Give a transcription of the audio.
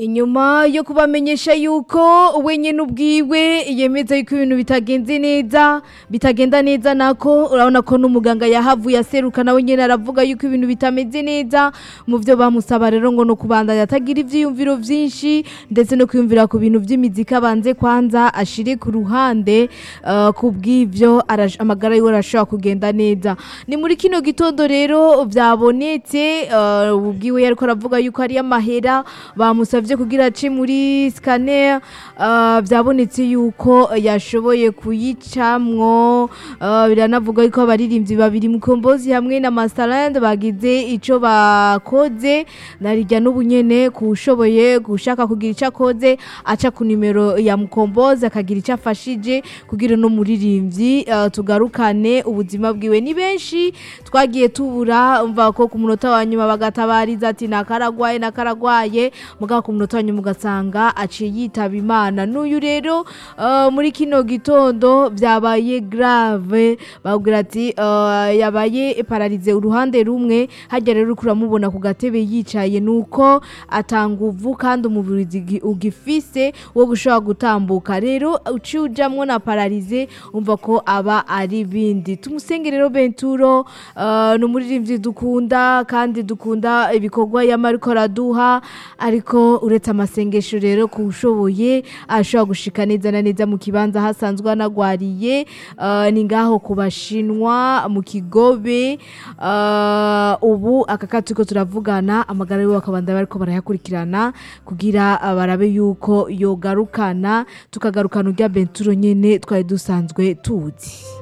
inyuma yo kubamenyesha yuko wenyine ubwiwe yemeza yuko ibintu bitagenze neza bitagenda neza nako urabona ko n'umuganga yahavuye aseruka nawe nyine aravuga yuko ibintu bitameze neza mu byo bamusaba rero ngo no kubandanya atagira ivyiyumviro vyinshi ndetse no kwiyumvira ku bintu vy'imiziki abanze kwanza ashire ku ruhande uh, ku bw'ivyo arash- amagara yiwe arashobora kugenda neza ni muri kino gitondo rero vyabonetse uh, ubwiwe yariko aravuga yuko ari amahera bamusavye kugira ace muri scanner uh, vyabonetse yuko yashoboye kuyicamwo uh, biranavuga yuko abaririmbyi babiri mukombozi hamwe na Masterland bagize ico bakoze narijya n'ubu nyene kushoboye gushaka kugira ico akoze aca ku nimero ya mukombozi akagira ico afashije kugira no muririmbyi uh, tugarukane ubuzima bwiwe ni benshi twagiye tubura umva ko ku munota wa nyuma bagatabariza ati nakaragwaye nakaragwaye mugabo ku munota wa nyuma ugasanga aciye yitaba imana n'uyu rero uh, muri kino gitondo vyabaye grave babwira ati uh, yabaye pararize uruhande rumwe hajya rero uriko uramubona ku gatebe yicaye nuko atanguvu kandi umubiri ugi- ugifise wo gushobora gutambuka rero uciye ujamwo na pararize umva ko aba ari bindi tumusenge rero benturo uh, ni umuririmbyi dukunda kandi dukunda ibikorwa yama ariko araduha ariko uretse amasengesho rero kuwushoboye ashobora gushika neza na neza mu kibanza hasanzwe anagwariye uh, ni ngaho ku bashinwa mu kigobe uh, ubu aka kati ko turavugana amagara yiwe bakabanda bariko barayakurikirana kugira uh, barabe yuko yogarukana tukagarukana urya benturo nyene twari dusanzwe tuzi